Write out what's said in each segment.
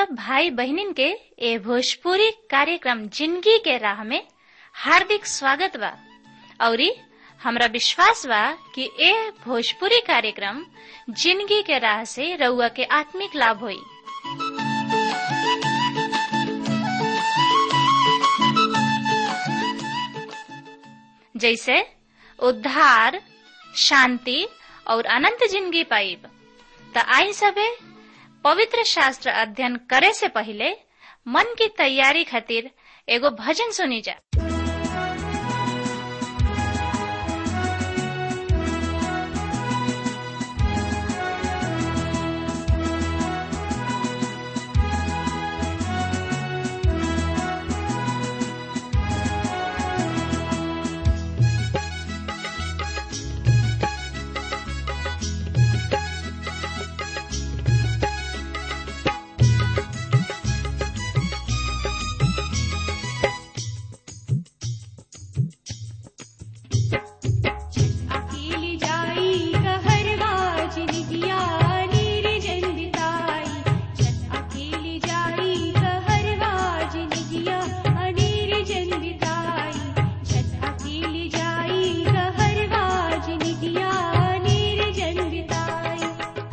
सब भाई बहनिन के ए भोजपुरी कार्यक्रम जिंदगी के राह में हार्दिक स्वागत बा औरी हमरा विश्वास बा कि ए भोजपुरी कार्यक्रम जिंदगी के राह से रउआ के आत्मिक लाभ होई जैसे उद्धार शांति और अनंत जिंदगी पाइब त आई सबे पवित्र शास्त्र अध्ययन करे से पहले मन की तैयारी खातिर एगो भजन सुनी जा अकेली जाई कहरवा जिनगिया निर्जन बिताई छत अकेली जाई कहरवा जिनगिया निर्जन बिताई छत अकेली जाई कहरवा जिनगिया निर्जन बिताई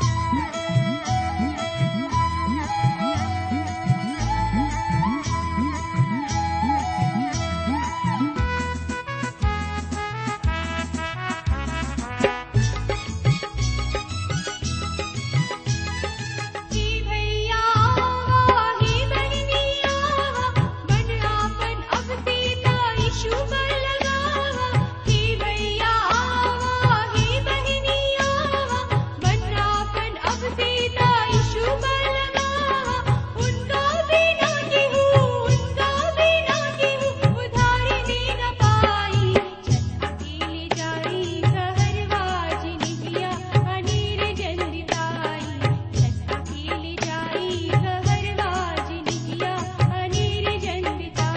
हे भैया हे बहनिया मन आपन अब सीता यीशु पर लगावा हे भैया हे बहनिया मन आपन अब सीता यीशु पर लगावा उनका बिना केहू उनका बिना केहू उधारी दे न पाई छत अकेले जाई कहरवा जिनगिया अनीर जन बिताई छत अकेले जाई कहरवा जिनगिया अनीर जन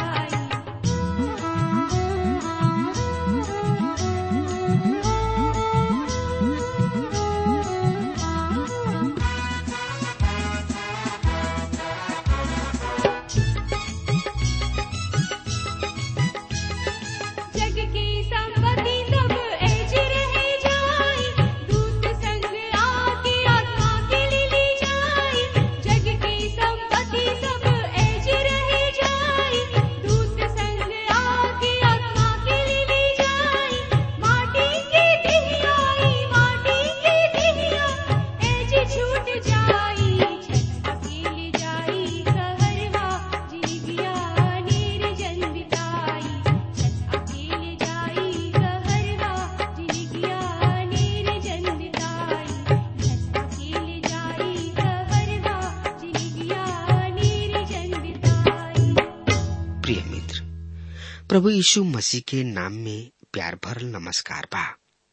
बिताई जग की संपत्ति सब ऐज रह जाई दूत संग आके आत्मा के ले ली जाई जग की संपत्ति सब ऐज रह जाई दूत संग आके आत्मा के ले ली जाई माटी की दिहियाई माटी की दिहिया ऐज छूट जाई छत अकेले जाई कहरवा जीविया निर्जन बिताई छत अकेले जाई कहरवा जिनगिया निर्जन बिताई छत अकेले जाई कहरवा जिनगिया निर्जन बिताई प्रिय मित्र प्रभु यीशु मसीह के नाम में प्यार भरल नमस्कार बा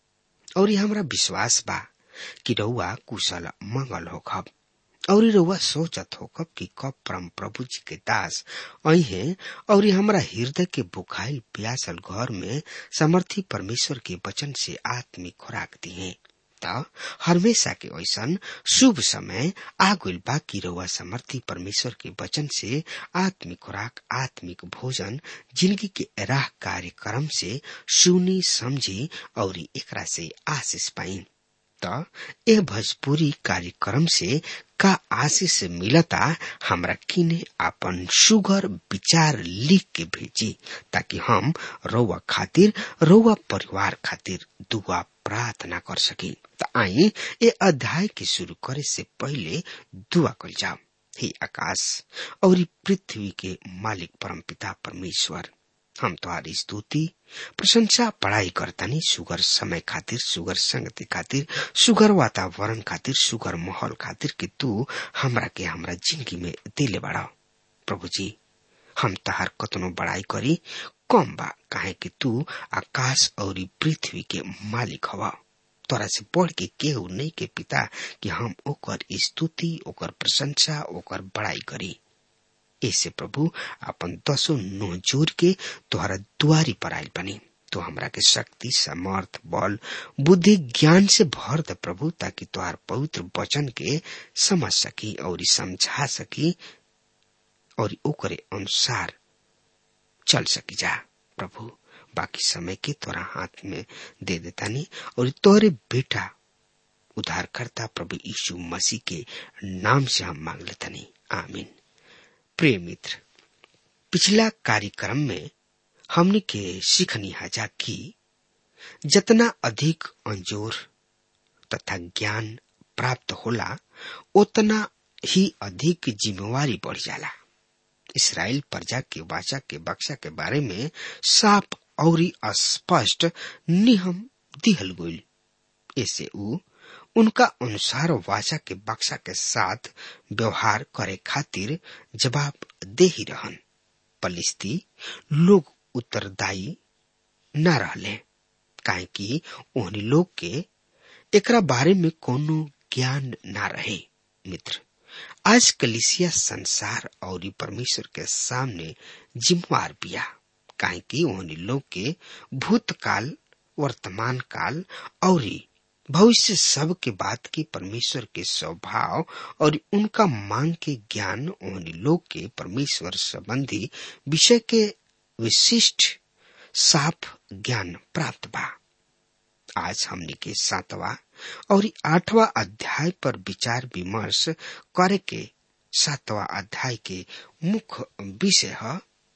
और हमरा विश्वास बा कि रउआ कुशल मंगल होखब और रउआ सोचत होखब कि कब परम प्रभु जी के दास अहे और हमरा हृदय के बुखाइल प्यासल घर में समर्थी परमेश्वर के वचन से आत्मिक खुराक दिए त हमेशा के ऐसन शुभ समय आ गइल बा कि रउआ समर्थी परमेश्वर के वचन से आत्मिक खुराक आत्मिक भोजन जिंदगी के राह कार्यक्रम से सुनी समझी और एकरा से आशीष पाई त ए भोजपुरी कार्यक्रम से का आशीष मिलता हमरा किने आपन सुगर विचार लिख के भेजी ताकि हम रउआ खातिर रउआ परिवार खातिर दुआ प्रार्थना कर सकी त आई ए अध्याय के शुरू करे से पहले दुआ कल जाओ हे आकाश और पृथ्वी के मालिक परमपिता परमेश्वर हम तुम्हारी स्तुति प्रशंसा पढ़ाई करतानी सुगर समय खातिर सुगर संगति खातिर सुगर वातावरण खातिर सुगर माहौल खातिर कि तू हमरा के हमरा जिंदगी में दिले बड़ा प्रभु जी हम तहार कतनो बड़ाई करी कम बा काहे कि तू आकाश और पृथ्वी के मालिक हवा तोरा से बढ़ के केहू नहीं के पिता कि हम ओकर स्तुति ओकर प्रशंसा ओकर बड़ाई करी ऐसे प्रभु अपन दसो नो जोर के तोहरा दुआरी पर आयल बनी तो हमरा के शक्ति समर्थ बल बुद्धि ज्ञान से भर दे प्रभु ताकि तोहार पवित्र वचन के समझ सकी और समझा सकी और ओकरे अनुसार चल सकी जा प्रभु बाकी समय के तोरा हाथ में दे देतानी और तोरे बेटा उद्धारकर्ता प्रभु यीशु मसीह के नाम से हम मांग लेतानी आमीन प्रिय मित्र पिछला कार्यक्रम में हमने के सीखनी हजा की जितना अधिक अंजोर तथा ज्ञान प्राप्त होला उतना ही अधिक जिम्मेवारी बढ़ जाला इसराइल प्रजा के वाचा के बक्सा के बारे में साफ और स्पष्ट नियम दिहल गईल ऐसे ऊ उनका अनुसार वाचा के बक्सा के साथ व्यवहार करे खातिर जवाब दे ही रहन पलिस्ती लोग उत्तरदायी न रहले काहे कि ओहनी लोग के एकरा बारे में कोनो ज्ञान ना रहे मित्र आज कलिसिया संसार और परमेश्वर के सामने जिम्मेवार बिया काहे कि ओहनी लोग के भूतकाल वर्तमान काल और भविष्य सब के बात की परमेश्वर के स्वभाव और उनका मांग के ज्ञान ओहनी लोग के परमेश्वर संबंधी विषय के विशिष्ट साफ ज्ञान प्राप्त बा आज हमने के सातवा और आठवां अध्याय पर विचार विमर्श करे के सातवां अध्याय के मुख्य विषय है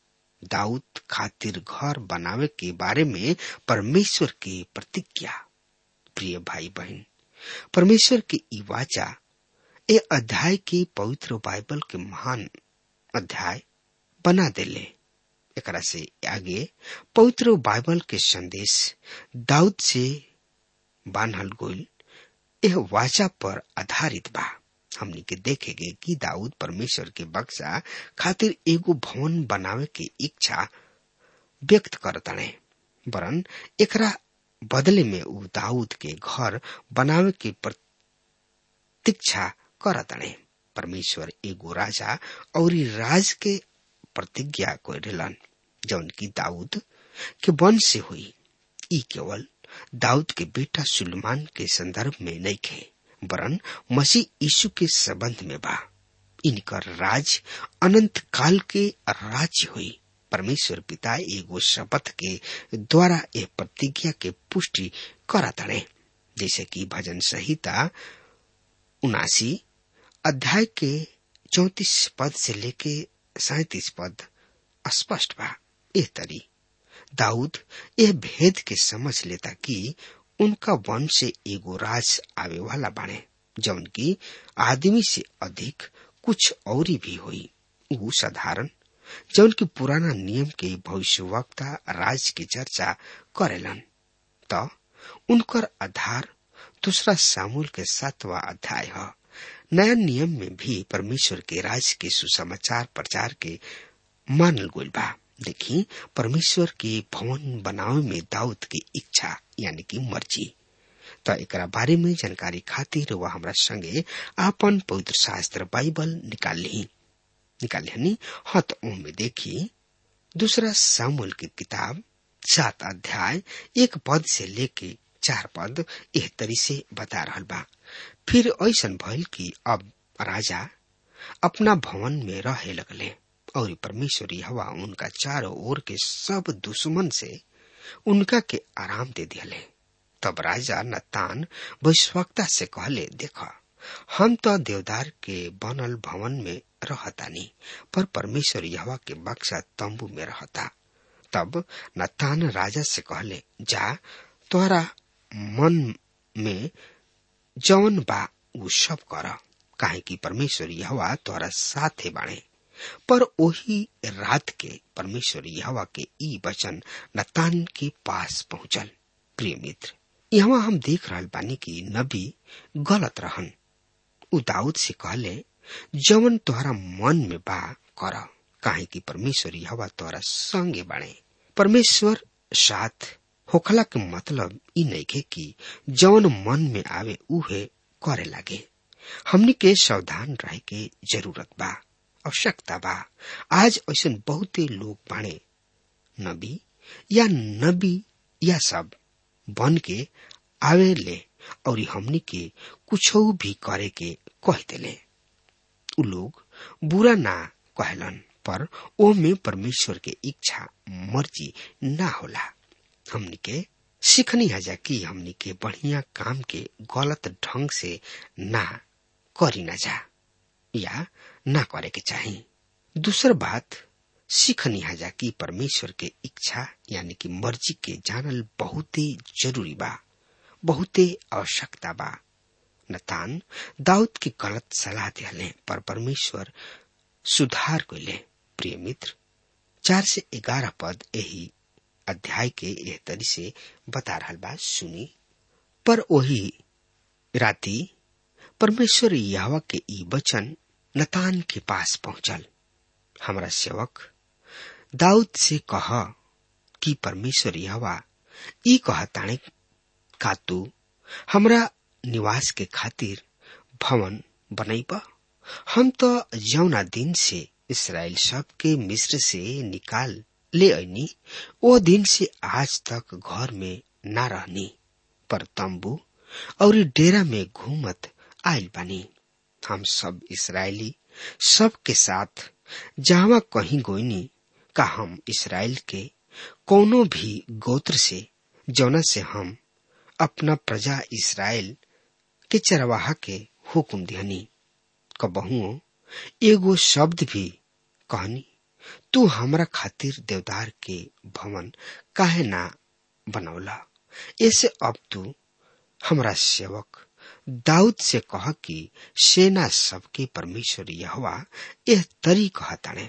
दाऊद खातिर घर बनावे के बारे में परमेश्वर की प्रतिज्ञा प्रिय भाई बहन परमेश्वर की ई वाचा ए अध्याय के पवित्र बाइबल के महान अध्याय बना देले एकरा से आगे पवित्र बाइबल के संदेश दाऊद से बान्हल गोल यह वाचा पर आधारित बा हमनी के देखेगे कि दाऊद परमेश्वर के बक्सा खातिर एगो भवन बनावे के इच्छा व्यक्त करतने वरन एकरा बदले में उ दाऊद के घर बनावे के प्रतीक्षा करतने परमेश्वर एगो राजा और राज के प्रतिज्ञा करेलन जौन की दाऊद के वंश से हुई ई केवल दाऊद के बेटा सुलेमान के संदर्भ में नहीं खे वरन मसीह यीशु के संबंध में बा इनकर राज अनंत काल के राज्य हुई परमेश्वर पिता एगो शपथ के द्वारा यह प्रतिज्ञा के पुष्टि करा तड़े जैसे कि भजन संहिता उनासी अध्याय के चौतीस पद से लेके सैतीस पद स्पष्ट बा एह तरी दाऊद यह भेद के समझ लेता कि उनका वंश से एगो राज आवे वाला बने जौन की आदमी से अधिक कुछ और भी हुई वो साधारण जौन की पुराना नियम के भविष्यवक्ता राज की चर्चा करेलन तो उनकर आधार दूसरा सामूल के सातवा अध्याय है नया नियम में भी परमेश्वर के राज के सुसमाचार प्रचार के मानल गोल बा देखी परमेश्वर के भवन बनावे में दाऊद की इच्छा यानी कि मर्जी तो एक बारे में जानकारी खातिर वह हमारा संगे आपन पवित्र शास्त्र बाइबल निकाल ली निकाल ली हाँ तो में देखी दूसरा सामुल की किताब सात अध्याय एक पद से लेके चार पद एह तरी से बता रहा बा फिर ऐसा भइल कि अब राजा अपना भवन में रहे लगले और परमेश्वरी हवा उनका चारों ओर के सब दुश्मन से उनका के आराम दे दिले तब राजा नतान वैश्वक्ता से कहले देखा हम तो देवदार के बनल भवन में रहतानी पर परमेश्वर यहवा के बक्सा तंबू में रहता तब नतान राजा से कहले जा तोहरा मन में जौन बा उ सब कर काहे कि परमेश्वर यहवा तोहरा साथे बाणे पर वही रात के परमेश्वर यहवा के ई वचन नतान के पास पहुंचल प्रिय मित्र यहाँ हम देख रहा बानी कि नबी गलत रहन उ दाऊद से कहले जवन तोहरा मन में बा कर काहे कि परमेश्वर यहवा तोहरा संगे बाणे परमेश्वर साथ होखला के मतलब ई नहीं कि जवन मन में आवे उहे करे लागे हमनी के सावधान रहे के जरूरत बा आवश्यकता बा आज ऐसा बहुते लोग बाणे नबी या नबी या सब बन के आवे ले और हमनी के कुछ भी करे के कह देले उ लोग बुरा ना कहलन पर ओ में परमेश्वर के इच्छा मर्जी ना होला हमनी के सीखनी हजा कि हमनी के बढ़िया काम के गलत ढंग से ना करी ना जा या ना करे के चाही दूसर बात सीखनी हजा कि परमेश्वर के इच्छा यानी कि मर्जी के जानल बहुते जरूरी बा बहुते आवश्यकता बा नतान दाऊद की गलत सलाह दिले पर परमेश्वर सुधार कैले प्रिय मित्र चार से ग्यारह पद यही अध्याय के एह तरी से बता रहा बा सुनी पर वही राती परमेश्वर यहवा के ई वचन नतान के पास पहुंचल हमारा सेवक दाऊद से कह कि परमेश्वर यहवा ई कहताणे का तू हमरा निवास के खातिर भवन बनैब हम तो जौना दिन से इसराइल सब के मिस्र से निकाल ले ऐनी ओ दिन से आज तक घर में ना रहनी पर तंबू और डेरा में घूमत आयल बानी हम सब इसराइली सब के साथ जहां कहीं गोइनी का हम इसराइल के कोनो भी गोत्र से जौना से हम अपना प्रजा इसराइल के चरवाहा के हुकुम दिहनी कबहुओ एगो शब्द भी कहनी तू हमरा खातिर देवदार के भवन काहे ना बनौला ऐसे अब तू हमरा सेवक दाऊद से कह कि सेना सबके परमेश्वर यहवा यह तरी कहताणे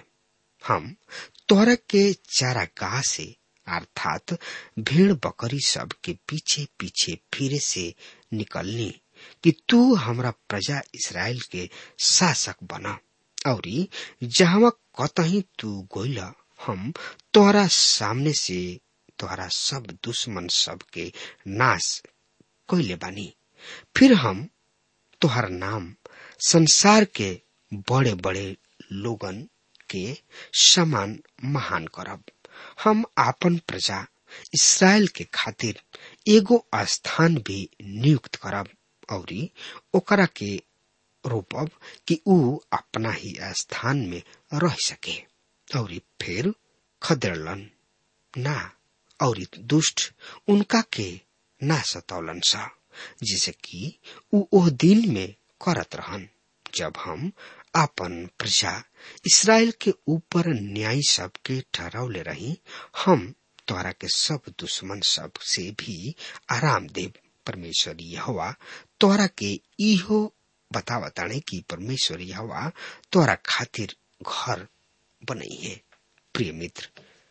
हम तोरा के चारा गाह से अर्थात भेड़ बकरी सब के पीछे पीछे फिरे से निकलनी कि तू हमरा प्रजा इसराइल के शासक बना और जहां कतही तू गोइल हम तोहरा सामने से तोहरा सब दुश्मन सब के नाश कैले बानी फिर हम तोहर नाम संसार के बड़े बड़े लोगन के समान महान करब हम आपन प्रजा इसराइल के खातिर एगो स्थान भी नियुक्त करब और ओकरा के रोपब कि ऊ अपना ही स्थान में रह सके और फिर खदेड़लन ना और दुष्ट उनका के ना सतौलन सा जैसे कि ऊ ओह दिन में करत रहन जब हम आपन प्रजा इसराइल के ऊपर न्याय सब के ठहरावले रही हम तोरा के सब दुश्मन सब से भी आराम देव परमेश्वर यहोवा तोरा के इहो बतावताणे कि परमेश्वर यहोवा तोरा खातिर घर बनई है प्रिय मित्र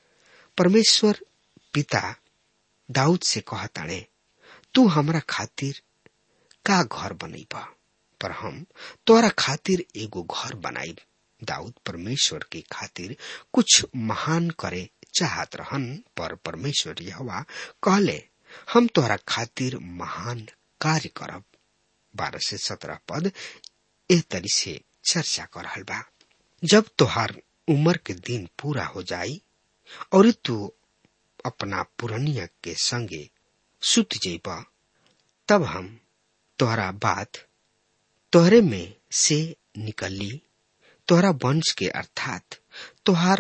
परमेश्वर पिता दाऊद से कहताणे तू हमरा खातिर का घर बनईबा पर हम तोरा खातिर एगो घर बनाई दाऊद परमेश्वर के खातिर कुछ महान करे चाहत रहन पर परमेश्वर यहवा कहले हम तोरा खातिर महान कार्य करब बारह से सत्रह पद ए तरी से चर्चा कर रहल बा जब तोहार उम्र के दिन पूरा हो जाई और तू अपना पुरनिया के संगे सुत जेबा तब हम तोहरा बात तोहरे में से निकली तोहरा वंश के अर्थात तोहार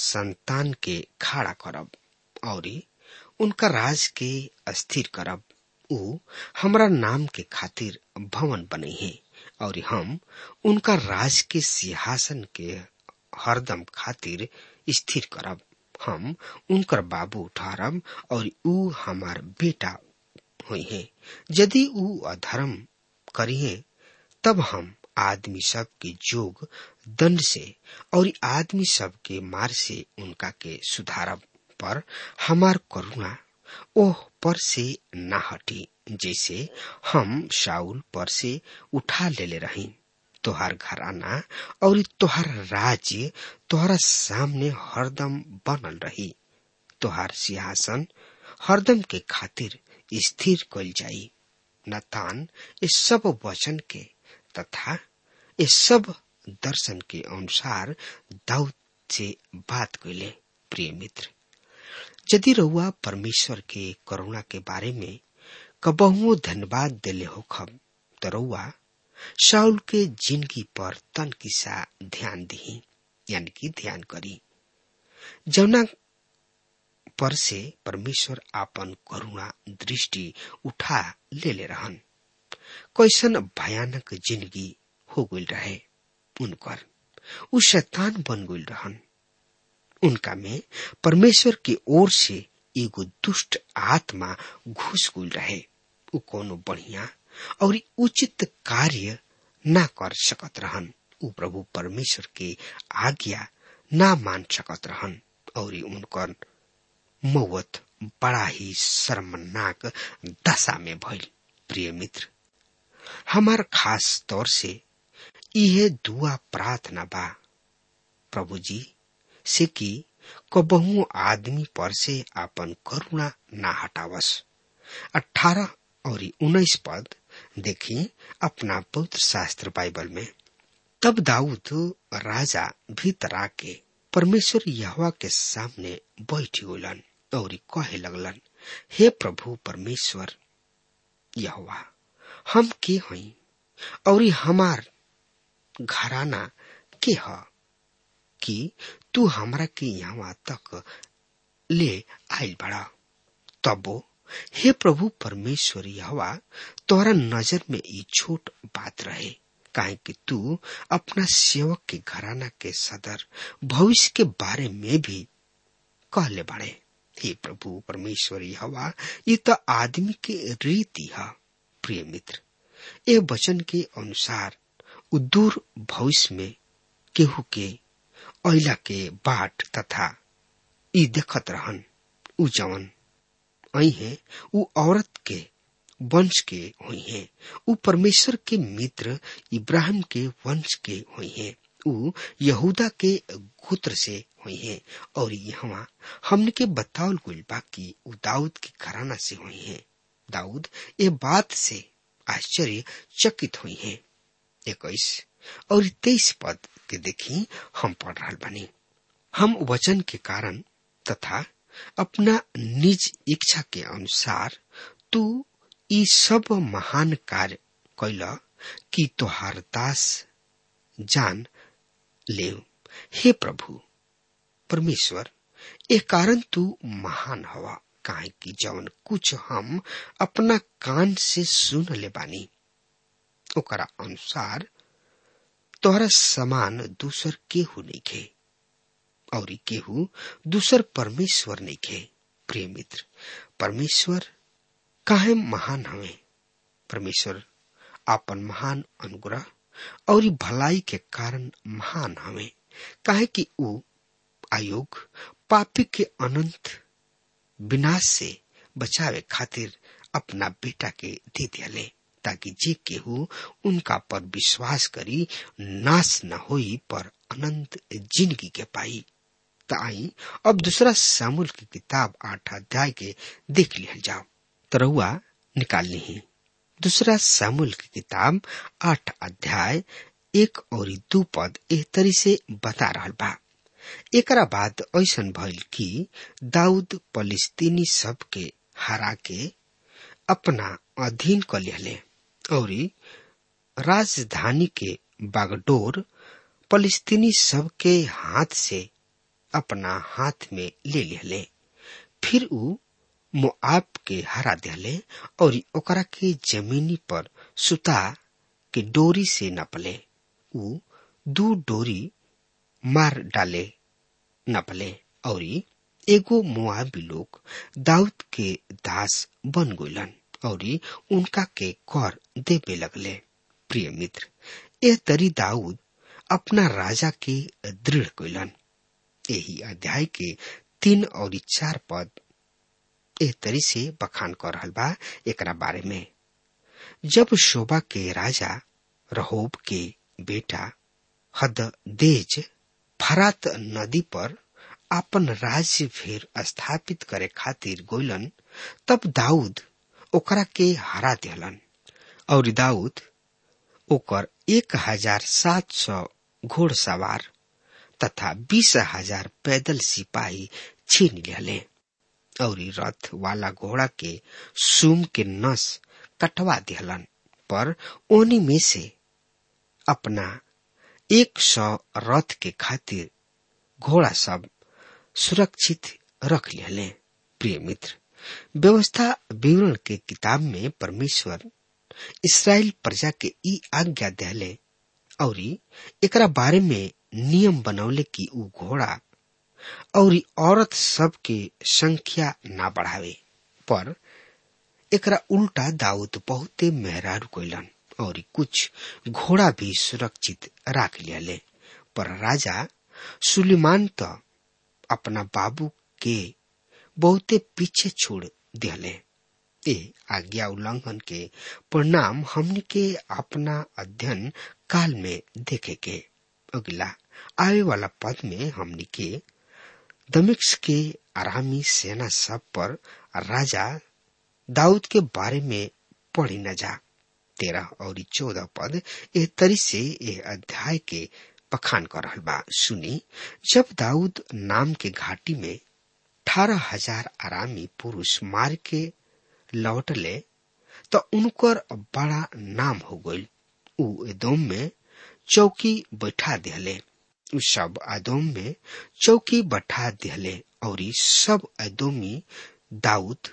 संतान के खड़ा करब और उनका राज के अस्थिर करब ऊ हमरा नाम के खातिर भवन बने है और हम उनका राज के सिंहासन के हरदम खातिर स्थिर करब हम उनकर बाबू ठहरब और ऊ हमार बेटा हुई है यदि ऊ अधर्म करिए तब हम आदमी सब के जोग दंड से और आदमी सब के मार से उनका के सुधारब पर हमार करुणा ओह पर से न हटी जैसे हम शाउल पर से उठा लेले रही तोहार घराना और तोहार राज्य तोहरा सामने हरदम बनल रही तोहार सिंहासन हरदम के खातिर स्थिर कल जाई नतान इस सब वचन के तथा इस सब दर्शन के अनुसार दाऊद से बात कैले प्रिय मित्र यदि रउआ परमेश्वर के करुणा के बारे में कबहुओ धन्यवाद दिले हो खब तो रउआ शाउल के जिंदगी पर तन किसा ध्यान दी यानी कि ध्यान करी जौना पर से परमेश्वर आपन करुणा दृष्टि उठा ले ले रहन कैसन भयानक जिंदगी हो गई रहे उनकर उ शैतान बन गई रहन उनका में परमेश्वर की ओर से एगो दुष्ट आत्मा घुस गई रहे उ कोनो बढ़िया और उचित कार्य ना कर सकत रहन उ प्रभु परमेश्वर के आज्ञा ना मान सकत रहन और उनकर मौत बड़ा ही शर्मनाक दशा में भइल प्रिय मित्र हमार खास तौर से इहे दुआ प्रार्थना बा प्रभु जी से कि कबहू आदमी पर से आपन करुणा ना हटावस अठारह और उन्नीस पद देखी अपना पवित्र शास्त्र बाइबल में तब दाऊद राजा भीतर आके परमेश्वर यहवा के सामने बैठ गलन और कहे लगलन हे प्रभु परमेश्वर यहवा हम के हई और हमार घराना के ह कि तू हमरा के यहाँ तक ले आयल बड़ा तबो हे प्रभु परमेश्वर यहवा तोहरा नजर में ये छोट बात रहे काहे कि तू अपना सेवक के घराना के सदर भविष्य के बारे में भी कहले बड़े हे प्रभु परमेश्वर यहवा ये तो आदमी के रीति है प्रिय मित्र ए वचन के अनुसार उदूर भविष्य में केहू के अला के बाट तथा ई देखत रहन उ जवन आई है उ औरत के वंश के हुई है उ परमेश्वर के मित्र इब्राहिम के वंश के हुई है उ यहूदा के गोत्र से हुई है और यहाँ हमने के बतावल गुल बा कि उ दाऊद के घराना से हुई है दाऊद ये बात से आश्चर्य चकित हुई है इक्कीस और तेईस पद के देखी हम पढ़ रहा बनी हम वचन के कारण तथा अपना निज इच्छा के अनुसार तू ई सब महान कार्य कैला कि तोहार दास जान ले हे प्रभु परमेश्वर ए कारण तू महान हवा काहे कि जवन कुछ हम अपना कान से सुन ले बानी ओकरा अनुसार तोहरा समान दूसर केहू नहीं खे और केहू दूसर परमेश्वर नहीं खे प्रिय मित्र परमेश्वर काहे महान हवे परमेश्वर आपन महान अनुग्रह और भलाई के कारण महान हवे काहे कि ऊ आयोग पापी के अनंत विनाश से बचावे खातिर अपना बेटा के दे दियाले ताकि जे केहू उनका पर विश्वास करी नाश न होई पर अनंत जिंदगी के पाई आई अब दूसरा सामुल की किताब आठ अध्याय के देख लिया जाओ तरहुआ निकाल ली दूसरा सामुल की किताब आठ अध्याय एक और दू पद एह तरी से बता रहा बा एकरा बाद ऐसा भइल कि दाऊद फलिस्तीनी सब के हरा के अपना अधीन कर लिहले और राजधानी के बागडोर फलिस्तीनी सब के हाथ से अपना हाथ में ले लिहले फिर ऊ मोआब के हरा दिहले और ओकरा के जमीनी पर सुता के डोरी से नपले ऊ दू डोरी मार डाले नपले और एगो मुआबी लोग दाऊद के दास बन गइलन और उनका के कर देवे लगले प्रिय मित्र यह तरी दाऊद अपना राजा के दृढ़ कइलन यही अध्याय के तीन और चार पद एह तरी से बखान कर रहल बा एकरा बारे में जब शोभा के राजा रहोब के बेटा हददेज फरात नदी पर आपन राज्य फिर स्थापित करे खातिर गोइलन तब दाऊद ओकरा के हरा दिहलन और दाऊद ओकर एक हजार सात सौ घोड़सवार तथा बीस हजार पैदल सिपाही छीन लिहले और रथ वाला घोड़ा के सुम के नस कटवा दिहलन पर ओनी में से अपना एक सौ रथ के खातिर घोड़ा सब सुरक्षित रख लिहले प्रिय मित्र व्यवस्था विवरण के किताब में परमेश्वर इसराइल प्रजा के ई आज्ञा दिले और एकरा बारे में नियम बनौले कि ऊ घोड़ा और औरत सब के संख्या ना बढ़ावे पर एकरा उल्टा दाऊद बहुते मेहरारू कोइलन और कुछ घोड़ा भी सुरक्षित राख लियाले पर राजा सुलेमान तो अपना बाबू के बहुते पीछे छोड़ दिले ए आज्ञा उल्लंघन के परिणाम हमने के अपना अध्ययन काल में देखे के अगला आवे वाला पद में हमने के दमिक्स के आरामी सेना सब पर राजा दाऊद के बारे में पढ़ी न जा तेरह और चौदह पद एह तरी से यह अध्याय के पखान कर रहल बा सुनी जब दाऊद नाम के घाटी में अठारह हजार आरामी पुरुष मार के लौटले तो उनकर बड़ा नाम हो गई उ एदोम में चौकी बैठा दिहले उ सब अदोम में चौकी बैठा दिहले और सब अदोमी दाऊद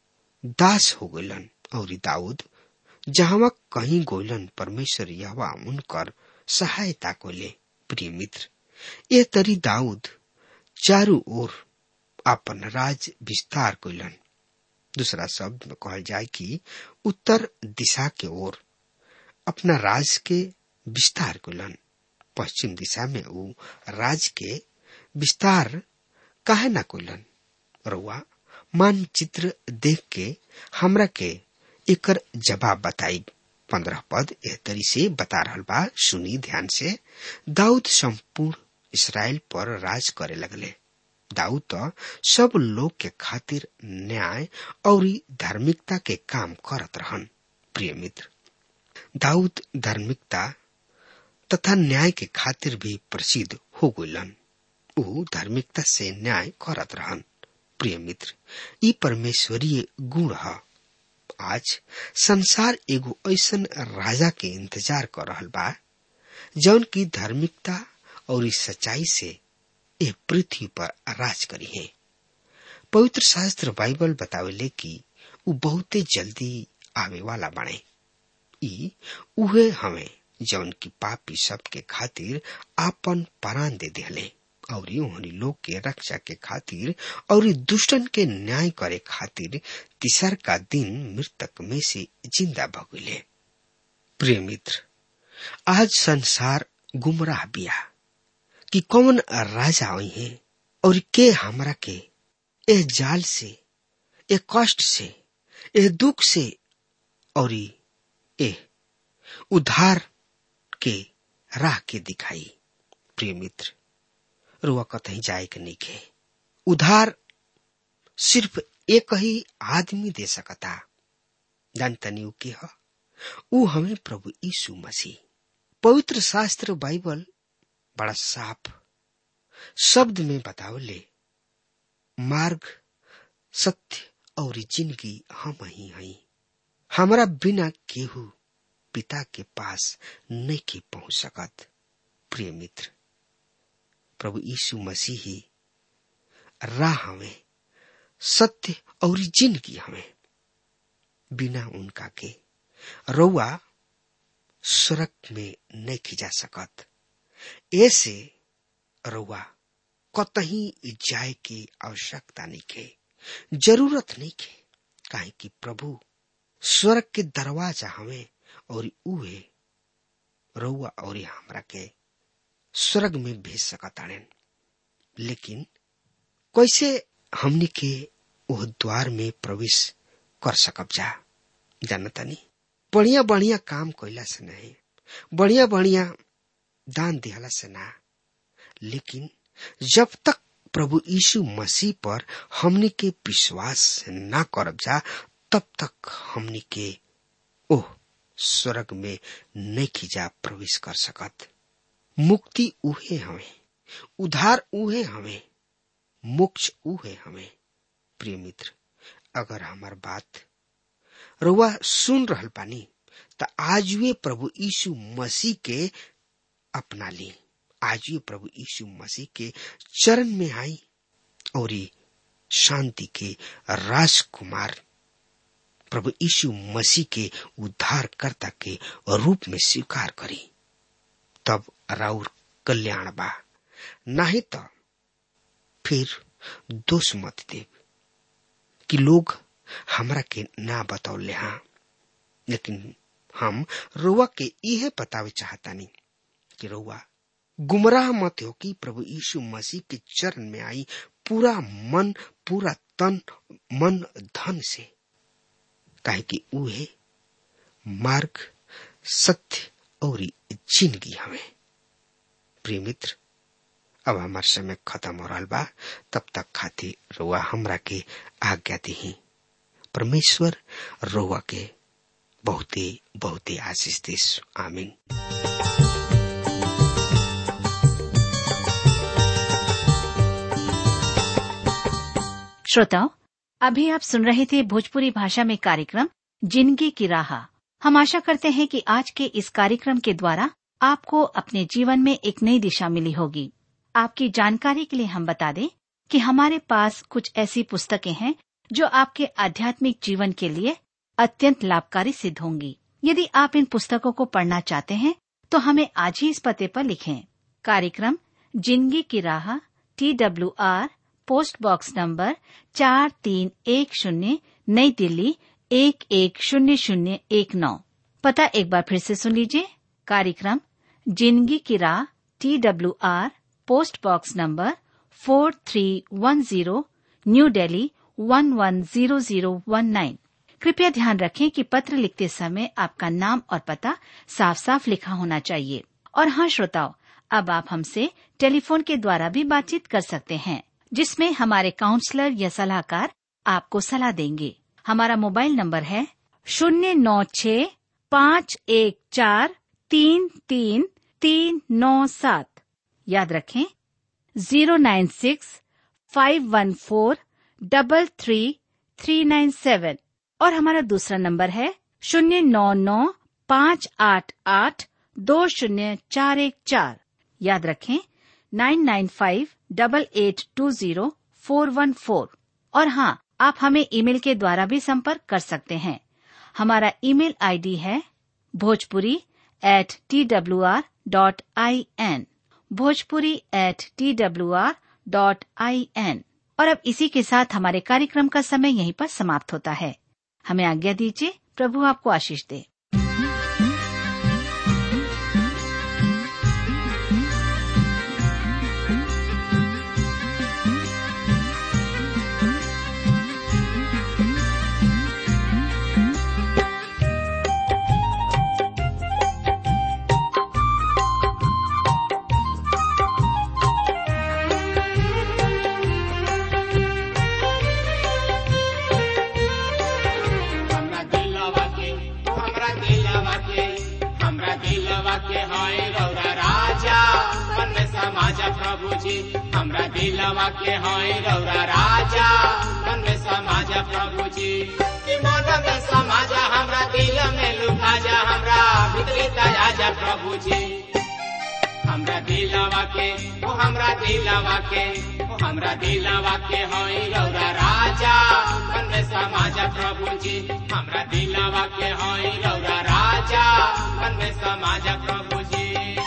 दास हो गइलन और दाऊद जहां कहीं गोइलन परमेश्वर यहवा उनकर सहायता कोले प्रिय मित्र ये तरी दाऊद चारू ओर अपन राज विस्तार कोइलन दूसरा शब्द में कहल जाए कि उत्तर दिशा के ओर अपना राज के विस्तार कोइलन पश्चिम दिशा में ऊ राज के विस्तार काहे ना कोइलन रउआ मानचित्र देख के हमरा के एकर जवाब बताई पंद्रह पद एह तरी से बता रहल बा सुनी ध्यान से दाऊद संपूर्ण इसराइल पर राज करे लगले दाऊद तो सब लोग के खातिर न्याय और धार्मिकता के काम करत रहन प्रिय मित्र दाऊद धार्मिकता तथा न्याय के खातिर भी प्रसिद्ध हो गइलन ऊ धार्मिकता से न्याय करत रहन प्रिय मित्र ई परमेश्वरीय गुण है आज संसार एगो ऐसन राजा के इंतजार कर रहल बा जौन की धार्मिकता और सच्चाई से ए पृथ्वी पर राज करी है पवित्र शास्त्र बाइबल बतावेले कि उ बहुते जल्दी आवे वाला बने ई उहे हमें जौन की पापी सब के खातिर आपन परान दे दिले और उन्हीं लोग के रक्षा के खातिर और दुष्टन के न्याय करे खातिर तीसर का दिन मृतक में से जिंदा भगुले प्रिय मित्र आज संसार गुमराह बिया कि कौन राजा आई है और के हमरा के ए जाल से ए कष्ट से ए दुख से और ए उधार के राह के दिखाई प्रिय मित्र रुआ कतही जाए के नहीं के उधार सिर्फ एक ही आदमी दे सकता जानतनी उ के ह उ हमें प्रभु यीशु मसीह पवित्र शास्त्र बाइबल बड़ा साफ शब्द में बतावले मार्ग सत्य और जिंदगी हम ही हई हमारा बिना केहू पिता के पास नहीं के पहुंच सकत प्रिय मित्र प्रभु यीशु मसीह ही राह हमें सत्य और जिंदगी हमें बिना उनका के रउआ स्वर्ग में नहीं खिजा सकत ऐसे रउआ कतही जाए की आवश्यकता नहीं के जरूरत नहीं के काहे कि प्रभु स्वर्ग के दरवाजा हमें और उहे रउआ और हमरा के स्वर्ग में भेज सकताड़न लेकिन कैसे हमनी के वह द्वार में प्रवेश कर सकब जा जानतानी बढ़िया बढ़िया काम कैला से नहीं बढ़िया बढ़िया दान दिहला से ना लेकिन जब तक प्रभु यीशु मसीह पर हमनी के विश्वास ना करब जा तब तक हमनी के ओह स्वर्ग में नहीं खिजा प्रवेश कर सकत मुक्ति उहे हमें उधार उहे हमें मोक्ष उहे हमें प्रिय मित्र अगर हमार बात रुआ सुन रहल पानी त आज वे प्रभु यीशु मसीह के अपना ली आज ये प्रभु यीशु मसीह के चरण में आई और ये शांति के राजकुमार प्रभु यीशु मसीह के उद्धारकर्ता के रूप में स्वीकार करी तब राउर कल्याण बा नहीं तो फिर दोष मत दे कि लोग हमरा के ना बतौले हाँ लेकिन हम रुआ के इहे बतावे चाहतानी कि रुआ गुमराह मत हो कि प्रभु यीशु मसीह के चरण में आई पूरा मन पूरा तन मन धन से काहे कि उहे मार्ग सत्य और जिंदगी हमें प्रिय मित्र अब हमार समय खत्म हो रहा बा तब तक खातिर रुआ हमरा के आज्ञा दी परमेश्वर रुआ के बहुते बहुते आशीष देश आमीन श्रोताओं अभी आप सुन रहे थे भोजपुरी भाषा में कार्यक्रम जिंदगी की राह हम आशा करते हैं कि आज के इस कार्यक्रम के द्वारा आपको अपने जीवन में एक नई दिशा मिली होगी आपकी जानकारी के लिए हम बता दें कि हमारे पास कुछ ऐसी पुस्तकें हैं जो आपके आध्यात्मिक जीवन के लिए अत्यंत लाभकारी सिद्ध होंगी यदि आप इन पुस्तकों को पढ़ना चाहते हैं तो हमें आज ही इस पते पर लिखें कार्यक्रम जिंदगी की राह T W R post box number चार तीन एक शून्य नई दिल्ली एक एक शून्य शून्य एक नौ पता एक बार फिर से सुन लीजिए कार्यक्रम जिंदगी की राह T W R post box number four three one zero new Delhi one one zero zero one nine कृपया ध्यान रखें कि पत्र लिखते समय आपका नाम और पता साफ साफ लिखा होना चाहिए और हाँ श्रोताओं अब आप हमसे टेलीफोन के द्वारा भी बातचीत कर सकते हैं जिसमें हमारे काउंसलर या सलाहकार आपको सलाह देंगे हमारा मोबाइल नंबर है शून्य नौ छ पाँच एक चार तीन तीन तीन नौ सात याद रखें zero nine six five one four double three three nine seven और हमारा दूसरा नंबर है शून्य नौ नौ पाँच आठ आठ दो शून्य चार एक चार याद रखें nine nine five double eight two zero four one four और हाँ आप हमें ईमेल के द्वारा भी संपर्क कर सकते हैं हमारा ईमेल आईडी है Bhojpuri at T W R dot I N Bhojpuri at T W R dot I N और अब इसी के साथ हमारे कार्यक्रम का समय यहीं पर समाप्त होता है हमें आज्ञा दीजिए प्रभु आपको आशीष दे हमरा दिलवा के हमरा दिलवा के हमरा दिलवा के हाय रौरा राजा मन में समाज प्रभु जी हमरा दिलवा के हाय रौरा राजा मन में समाज प्रभु जी कि मन में समाज हमरा दिल में लुका जा हमरा भीतरी दया जा प्रभु जी हमरा दिलवा के ओ हमरा दिलवा के ओ हमरा दिलवा के होई रौरा राजा मन में समाज प्रभु जी हमरा दिलवा के होई रौरा राजा मन में समाज प्रभु जी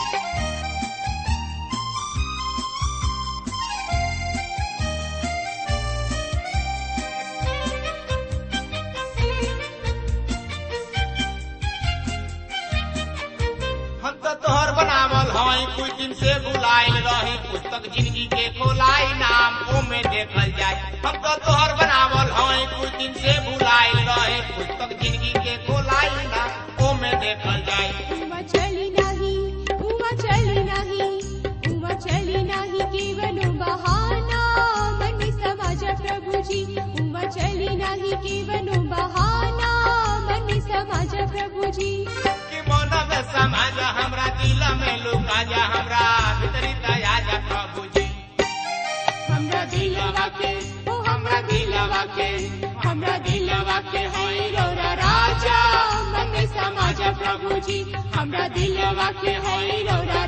हम तो तोहर बनावल हई कुछ दिन से बुलाइल रही पुस्तक जिंदगी के खोलाई नाम ओ में देखल जाए हम तो तोहर बनावल हई कुछ दिन से बुलाइल रही पुस्तक जिंदगी के खोलाई नाम ओ में देखल जाए उमा चली नाही उमा चली नाही उमा चली नाही केवल बहाना मन समाज प्रभुजी उमा चली नाही केवल बहाना मन समाज प्रभुजी कि मन में समाज हमरा दिल में लुका जा हमरा भीतरी दया जा प्रभु जी हमरा दिलवा के ओ हमरा दिलवा के हमरा दिलवा के होई रौरा राजा मन में समाज प्रभु जी हमरा दिलवा के होई रौरा